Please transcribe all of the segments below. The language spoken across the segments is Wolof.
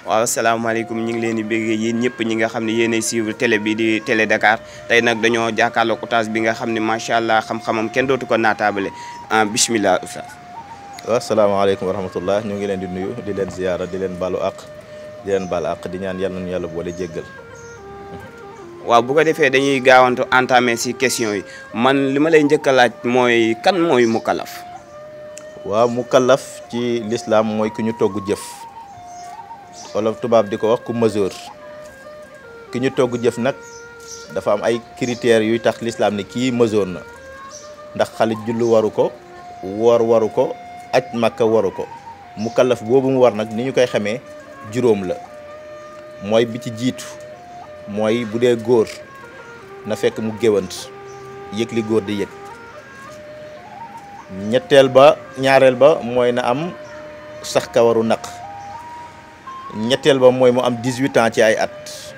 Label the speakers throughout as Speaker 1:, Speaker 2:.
Speaker 1: waaw asalaamaaleykum ñu ngi leen di bëggee yéen ñëpp ñi nga xam ne yéenay suivre télé bi di télé Dakar tey nag dañoo jàkkaarloog oustaz bi nga xam ne macha allah xam-xamam kenn dootu ko naataabale ah bismillah oustaz.
Speaker 2: waaw asalaamaaleykum wa rahmatullah ñu ngi leen di nuyu di leen ziyaara di leen balu àq di leen baal àq di ñaan yàlla nañu yàlla boole jéggal.
Speaker 1: waaw bu ko defee dañuy gaawantu entamé si question yi man li ma lay njëkk a laaj mooy kan mooy mukallaf.
Speaker 2: waaw mukallaf ci lislaam mooy ku ñu togg jëf wala tubaab di ko wax ku mesure ki ñu togg jëf nag dafa am ay critères yuy tax lislaam ne kii mesure na ndax xale jullu waru ko woor waru ko aj makka waru ko mukallaf boobu mu war nag ni ñu koy xamee juróom la mooy bi ci jiitu mooy bu dee góor na fekk mu géwant yëg li góor di yëg ñetteel ba ñaareel ba mooy na am sax kawaru naq ñetteel ba mooy mu am 18 ans ci ay at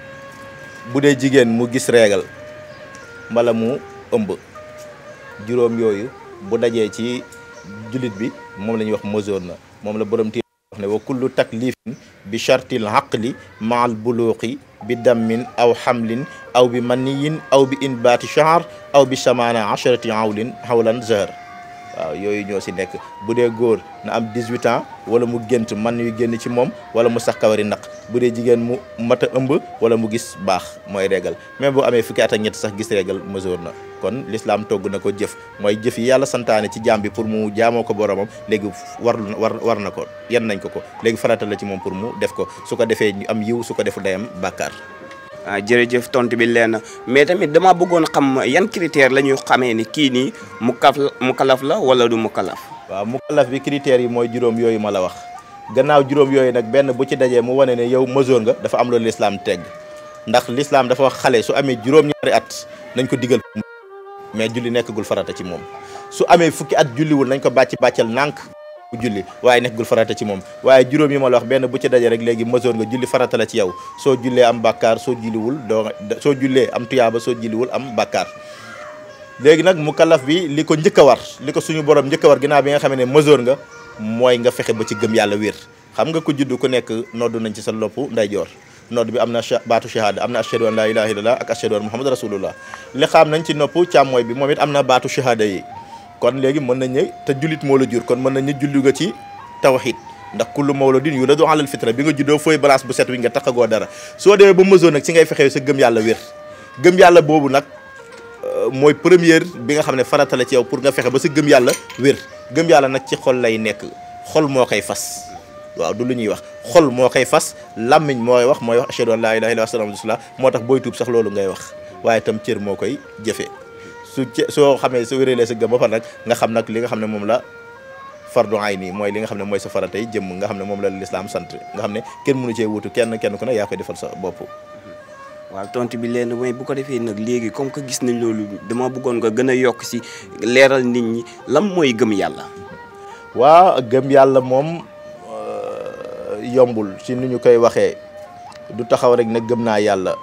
Speaker 2: bu dee jigéen mu gis réegal mbala mu ëmb juróom yooyu bu dajee ci jullit bi moom la ñuy wax mesure na moom la borom téere wax ne wa kullu taklifin bi chartil aqli maal buluqi bi dammin aw xamlin aw bi maniyin aw bi inbaati shahr aw bi samaana asharati hawlin hawlan zahar waaw yooyu ñoo si nekk bu dee góor na am 18 ans wala mu gént man yu génn ci moom wala mu sax kawari naq bu dee jigéen mu mat a ëmb wala mu gis baax mooy régal même boo amee fukki at ak ñett sax gis régal mesure na kon l'islam togg na ko jëf mooy jëf yi yàlla santaane ci jaam bi pour mu jaamoo ko boromam léegi war war war na ko yan nañ ko ko léegi farata la ci moom pour mu def ko su ko defee ñu am yiw su ko defu day am bàkkaar
Speaker 1: ah jërëjëf tontu bi leen mais tamit dama bëggoon xam yan critère la ñuy xamee ni kii nii mu kaf mu kalaf la wala du mu kalaf.
Speaker 2: waaw mu kalaf bi critères yi mooy juróom yooyu ma la wax gannaaw juróom yooyu nag benn bu ci dajee mu wane ne yow mesure nga dafa am loolu lislaam tegg ndax lislaam dafa wax xale su amee juróom-ñaari at nañ ko digal mais julli nekkagul farata ci moom su amee fukki at julliwul nañ ko bàcc bàccal nànk bu julli waaye nekkagul farata ci moom waaye juróom yi ma la wax benn bu ci daje rek léegi mesure nga julli farata la ci yow soo jullee am bàkkaar soo julliwul doo soo jullee am tuyaaba soo julliwul am bàkkaar léegi nag mu kalaf bi li ko njëkk a war li ko suñu borom njëkk a war ginnaaw bi nga xam ne mesure nga mooy nga fexe ba ci gëm yàlla wér xam nga ko judd ku nekk noddu nañ ci sa lopp ndeyjoor nodd bi am na baatu shahada am na ashhadu an la ilaha illallah ak ashhadu an muhammad rasulullah li xam nañ ci nopp càmmooy bi moom it am na baatu shahada yi kon léegi mën nañ ne te jullit moo la jur kon mën nañ ne julli nga ci tawhid ndax kullu mawludin yuladu alal fitra bi nga juddoo fooy balance bu set wi nga taxagoo dara soo demee ba mesure nag ci ngay fexee sa gëm yàlla wér gëm yàlla boobu nag mooy première bi nga xam ne farata la ci yow pour nga fexe ba sa gëm yàlla wér gëm yàlla nag ci xol lay nekk xol moo koy fas waaw du lu ñuy wax xol moo koy fas làmmiñ mooy wax mooy wax ashhadu an laa ilaaha illallaah wa rasulullah moo tax booy tuub sax loolu ngay wax waaye itam cër moo koy jëfee su cë soo xamee su wérelee sa gëm ba pare nag nga xam nag li nga xam ne moom la fardu ayni mooy li nga xam ne mooy sa faratay jëmm nga xam ne moom la lislaam sant nga xam ne kenn mënu cee wutu kenn kenn ku ne yaa koy defal sa bopp
Speaker 1: waaw tontu bi leen mooy bu ko defee nag léegi comme que gis nañ loolu dama bëggoon nga gën a yokk si leeral nit ñi lan mooy gëm yàlla.
Speaker 2: waa gëm yàlla moom yombul ci ni ñu koy waxee du taxaw rek ne gëm naa yàlla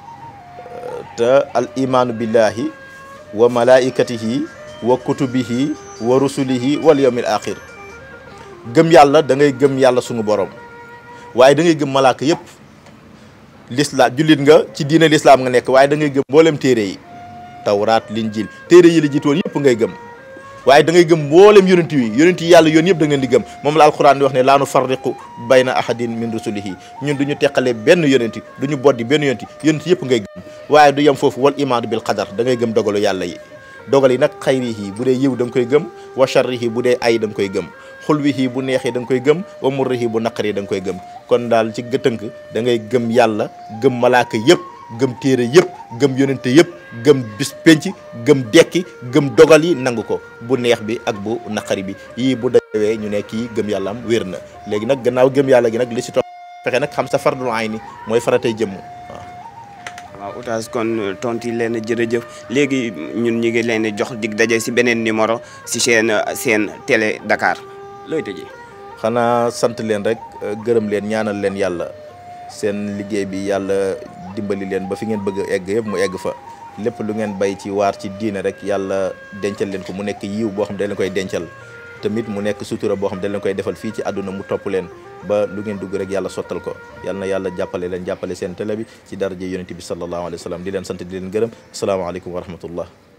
Speaker 2: te al imaanu billahi wa malaikatihi wa kutubihi wa rusulihi wal yawmil axir gëm yàlla da ngay gëm yàlla sunu borom waaye da ngay gëm malaaka yëpp lislaam jullit nga ci diine lislaam nga nekk waaye da ngay gëm mboolem téere yi tawraat linjil téere yi la jiitoon yëpp ngay gëm waaye da ngay gëm mboolem yonent yi yonent yi yàlla yoon yëpp da ngeen di gëm moom la alquran di wax ne laa nu farriqu bayna ahadin min rusulihi ñun du ñu teqale benn yonent du ñu boddi benn yonent yonent yëpp ngay gëm waaye du yem foofu wal imaanu bil qadar da ngay gëm dogalu yàlla yi dogal yi nag xayrihi bu dee yiw da nga koy gëm wa sharrihi bu dee ay da nga koy gëm xulwihi bu neexee da nga koy gëm wa murrihi bu naqari da nga koy gëm kon daal ci gëtënk da ngay gëm yàlla gëm malaaka yëpp gëm téere yëpp gëm yonente yëpp gëm bis penc gëm dekki gëm dogal yi nangu ko bu neex bi ak bu naqari bi yii bu dawee ñu ne kii gëm yàlla am wér na léegi nag gannaaw gëm yàlla gi nag li si topp fexe nag xam sa fardul ayni mooy faratay jëmm waaw
Speaker 1: waaw oustaz kon tontu yi leen jërëjëf léegi ñun ñu ngi leen di jox dig daje si beneen numéro si seen seen télé Dakar looy tëjee.
Speaker 2: xanaa sant leen rek gërëm leen ñaanal leen yàlla seen liggéey bi yàlla dimbali leen ba fi ngeen bëgg a egg yëpp mu egg fa lépp lu ngeen bay ci waar ci diine rek yàlla dencal leen ko mu nekk yiw boo xam ne da leen koy dencal tamit mu nekk sutura boo xam dañ leen koy defal fii ci àdduna mu topp leen ba lu ngeen dugg rek yàlla sottal ko yal na yàlla jàppale leen jàppale seen télé bi ci daraja yonent bi sallallahu alayhi wa sallam di leen sant di leen gërëm asalaamaaleykum wa rahmatullah